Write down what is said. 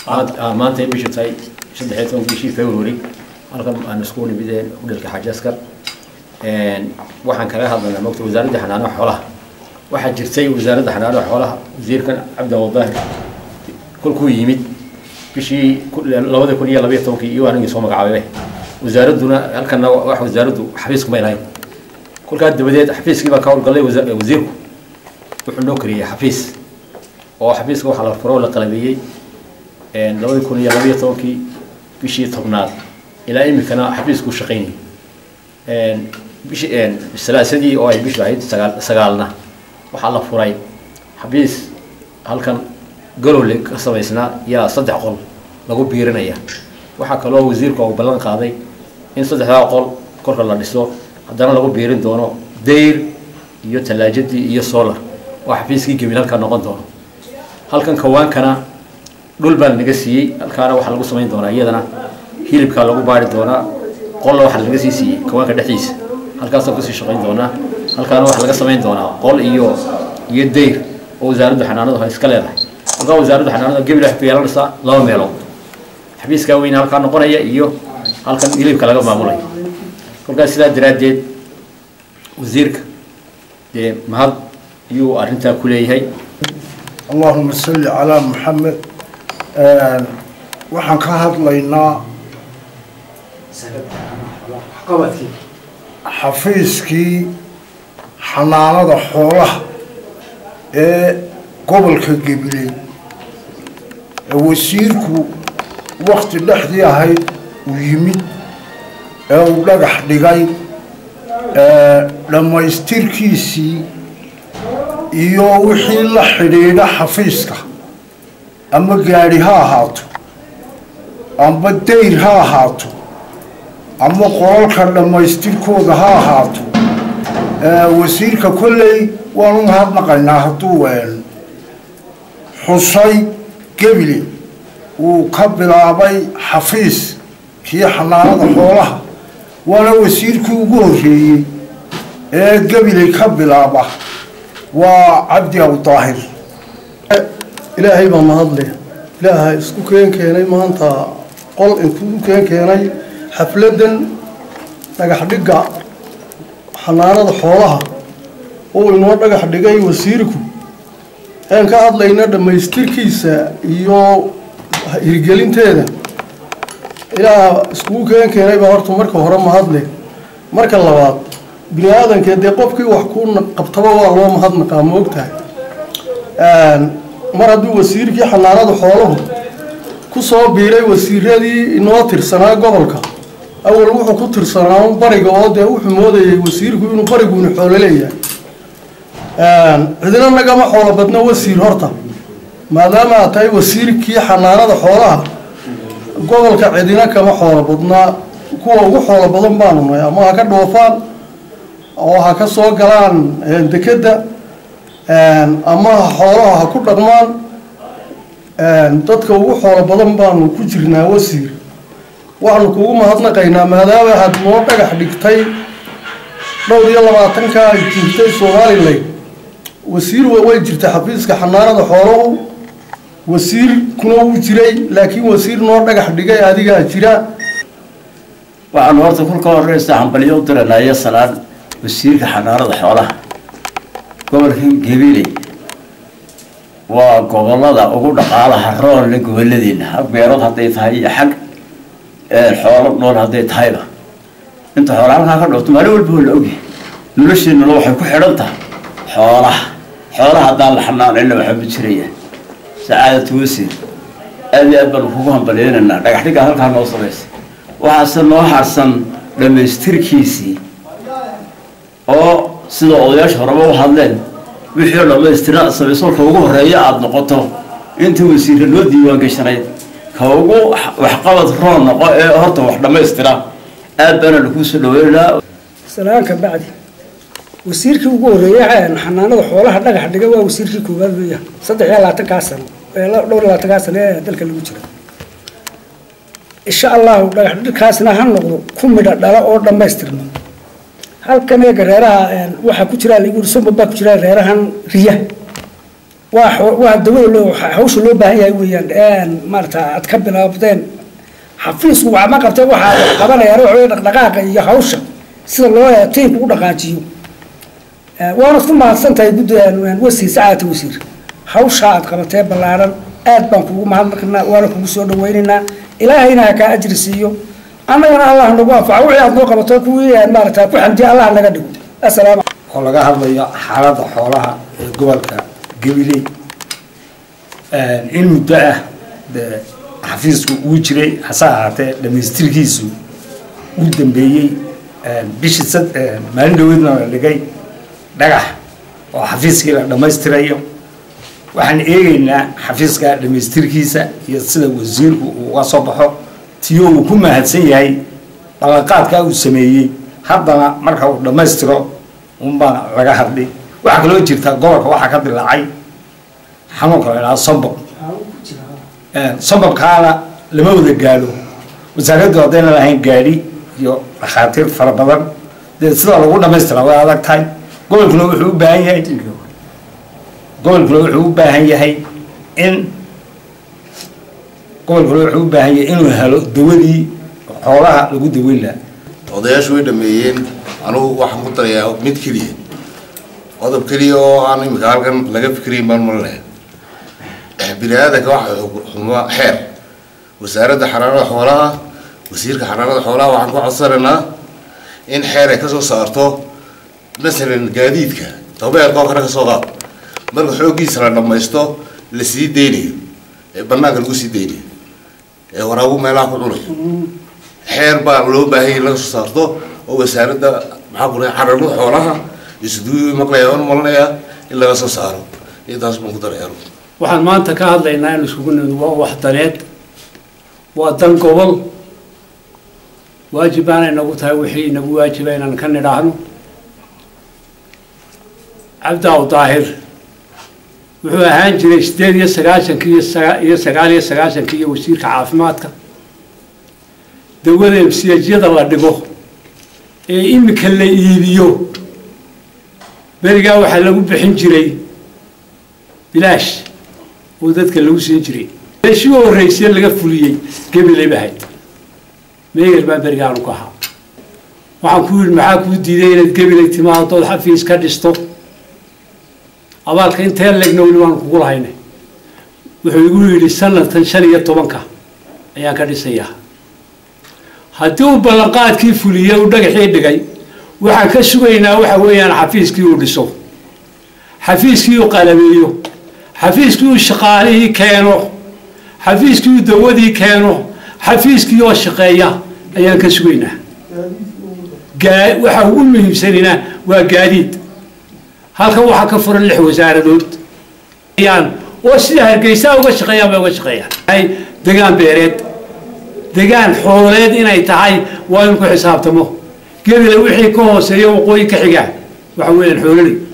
maanta bishu tahay saddexiyo toban bishii february halkan aan isku nimideen hudhalka xaaji askar waxaan kaga hadlaynaa mogta wasaaradda xanaanaha xoolaha waxaa jirtay wasaaradda xanaanaha xoolaha wasiirkan cabdi abubahir kolkuu yimid bishii labada kun iyo labayo tobankii iyo anigii soo magacaabay wasaaradduna halkana wax wasaaraddu xafiisku may lahayn kolkaa dabadeed xafiiskii baa ka howlgallay wasiirku wuxuu noo kariyey xafiis oo xafiiska waxaa la furo la qalabeeyey labada kun iyo labayo tobankii bishii tobnaad ilaa imikana xafiisku shaqaynayay bishi salaasadii oo ay bishu ahayd sagaal sagaalna waxaa la furay xafiis halkan galowle ka samaysnaa yaa saddex qol lagu biirinaya waxaa kaloo wasiirku uu ballan qaaday in saddexdaa qol korka la dhiso haddana lagu biirin doono dayr iyo tallaajadii iyo solar oo xafiiskii gebil halkaa noqon doono halkan kawaankana dhul baa naga siiyey halkaana waxaa lagu samayn doonaa iyadana hilibkaa lagu baari doonaa qolla waxaa laga sii siiyey kawaanka dhexdiisa halkaasoo kasii shaqayn doonaa halkaana waxaa laga samayn doonaa qol iyo iyo dayr oo wasaaraddu xanaanadu iska leedahay halkaa wasaaraddu xanaanada gebil waxay ku yeelanaysaa laba meelood xafiiskaa weyne halkaa noqonaya iyo halkan hilibka laga maamulaya kolkaas sidaa daraaddeed wasiirka dee mahad ayuu arrintaa ku leeyahay allahuma salli calaa maxamed waxaan ka hadlaynaa xafiiskii xanaanada xoolaha ee gobolka gabiley ee wasiirku wakti dhexdii ahayd uu yimid ee uu dhagax dhigay dhammaystirkiisii iyo wixii la xidhiidha xafiiska ama gaadhi ha ahaato amba dayr ha ahaato ama qolalka dhammaystirkooda ha ahaato wasiirka kolley waan u mahadnaqaynaa hadduu xusay gebile uu ka bilaabay xafiis kii xanaanada xoolaha waana wasiirkii ugu horreeyey ee gebile ka bilaaba waa cabdi awdaahir ilaahay baa mahadle ilaahay isku keen keenay maanta qol intuu keen keenay xafladan dhagax dhigga xanaanada xoolaha uu inoo dhagax dhigay wasiirku aan ka hadlayna dhammaystirkiisa iyo hirgelinteeda ilaah iskugu keen keenay baa horta marka hore mahadle marka labaad bini aadankee dee qofkii wax ku qabtaba waa loo mahadnaqaa ma ogtahay mar hadduu wasiirkii xanaanada xooluhu ku soo biiray wasiiradii inoo tirsanaa gobolka awal wuxuu ku tirsanaa bariga oo dee wuxuu moodayay wasiirku inuu bariguuna xoolo leeyahay cidina nagama xoolo badna wasiir horta maadaama aad tahay wasiirkii xanaanada xoolaha gobolka cidina kama xoolo badnaa kuwa ugu xoolo badan baanu nahay ama ha ka dhoofaan oo ha ka soo galaan dekedda ama xoolaha ha ku dhaqmaan dadka ugu xoolo badan baanu ku jirnaa wasiir waxaanu kugu mahadnaqaynaa maadaama aad noo dhagax dhigtay dhowr iyo labaatankaa jirtay somalilan wasiir way jirtay xafiiska xanaanada xooluhu wasiirkuna wuu jiray laakiin wasiir noo dhagax dhigay adigaa jira waxaanu horta kulka horeysa hambalyo u diranaya salaan wasiirka xanaanada xoolaha gobolka gabiley waa gobolada ugu dhaqaalaha roonle goboladeenna hag beerood hadday tahay iyo xag xoolo nool hadday tahayba inta xoola halkaa ka dhowto maalin walba oo la ogyahay nolosheenuna waxay ku xidhan tahay xoolaha xoolaha haddaan la xanaanayna waxaa ma jirayaan sacaadatu wasiir aad iyo aad baanu kugu hambaleynaynaa dhagax dhigga halkaa noo samaysay waxaase noo harsan dhammaystirkiisii oo sida odayaasha horeba u hadleen wixii oo dhammaystira samaysolka ugu horeeya aada noqoto inta wasiirka loo diiwaan gashanayd ka ugu waxqabad roon noqo ee horta wax dhammaystira aad baana lakuu soo dhaweynaynaa salaanka bacdi wasiirkii ugu horreeyay xanaanada xoolaha dhagax dhiga waa wasiirkii koowaad weeyaan saddex iyo labaatankaa sano dhowr iyo labaatankaa sano ee dalka lagu jiro insha allahu dhagax dhigkaasna ha noqdo ku midha dhala oo dhammaystirma halkan eega reeraha waxaa ku jira lagu sumba baa ku jira reerahan riya waa xo- waa dawada loo hawsha loo baahan yahay weeyaan maarata aad ka bilaabdeen xafiisku waxma qabtee waxaa qabanayaan waxa wey dhaqdhaqaaqa iyo hawsha sida loo tiimka u dhaqaajiyo waanad ku mahadsan tahay guddi wasiir sacaata wasiir hawsha aad qabatee ballaaran aad baan kugu mahadnaqnaa waana kugu soo dhawaynaynaa ilaahayna ha kaa ajri siiyo annagana allah nagu anfaco wixii aad noo qabato kuwii maarata ku xamdiya allah naga dhigo assalaamu oo laga hadlayo xaaladda xoolaha ee gobolka gabiley in muddo ah dee xafiisku uu jiray hase ahaatee dhamaystirkiisu uu dambeeyey bishii sad maalin dhaweedna la dhigay dhagax oo xafiiskii la dhammaystirayo waxaan eegaynaa xafiiska dhamaystirkiisa iyo sida wasiirku uu uga soo baxo tiyo uu ku mahadsan yahay ballanqaadka uu sameeyey haddana marka uu dhammaystiro unbaa laga hadli waxaa kaloo jirta gobolka waxaa ka dilaacay xanuunka la idhaha sombob sombobkaana lama wada gaadho wasaaraddu haddayna lahayn gaadhi iyo dhakhaatiir fara badan dee sida lagu dhammaystira way adag tahay gobolkuna wuxuu u baahan yahay gobolkuna wuxuu u baahan yahay in gobolkuna wuxuu u baahan yahay inuu helo dawadii xoolaha lagu daweyn lahaa odayaashu way dhameeyeen anugu waxaan ku darayaa mid keliya qodob keliya oo aan imika halkan laga fikirayn baan malinaya bini aadanka waxa xumaa xeer wasaaradda xanaanada xoolaha wasiirka xanaanada xoolaha waxaan ku codsanaynaa in xeer ay kasoo saarto masalan gaadiidka tabeelka oo kale kasoo qaad marka xooggiisa la dhammaysto la sii deynayo ee banaanka lagu sii deynayo ee waraabu meelaha ku cunayo xeer baa loo baahanya in laga soo saarto oo wasaaradda maxaa ku dhahay xanaanada xoolaha isduu maqlaya oon malinayaa in laga soo saaro intaas baan ku daraya waxaan maanta ka hadlaynaa in isugu nimid waa wax daneed waa dan gobol waajib baanay nagu tahay wixii nagu waajiba inaan ka nidhaahno cabdaaw daahir wuxuu ahaan jiray sideed iyo sagaashankii iyo saga iyo sagaal iyo sagaashankii iyo wasiirka caafimaadka dawada emsiyajyada la dhigo ee imika la iibiyo berigaa waxaa lagu bixin jiray bilaash oo dadka lagu siin jiray meeshii u horreysay laga fuliyey gabilay bahayd meeger baa berigaanu ka ahaa waxaan ku yidhi maxaa kuu diiday inaad gabilay timaadood xafiis ka dhisto abaalka intee leegna weli waanu kugu lahaynay wuxuu igu yidhi sanadkan shan iyo tobanka ayaan ka dhisayaa haddii uu ballanqaadkii fuliyey uu dhagaxii dhigay waxaan ka sugaynaa waxa weeyaan xafiiskii uu dhiso xafiiskii uu qalabeeyo xafiiskii uu shaqaalihii keeno xafiiskii uu dawadii keeno xafiiskii oo shaqeeya ayaan ka sugaynaa gaa waxa ugu muhiimsanina waa gaadiid halkan waxaa ka furan lix wasaaradood yaan oo sida hargeysaa uga shaqeeyaan bay uga shaqeeyaan degaan beereed degaan xooleed inay tahay waa in ku xisaabtamo gebile wixii ka hooseeya waqooyi ka xiga waxa weeyaan xoololey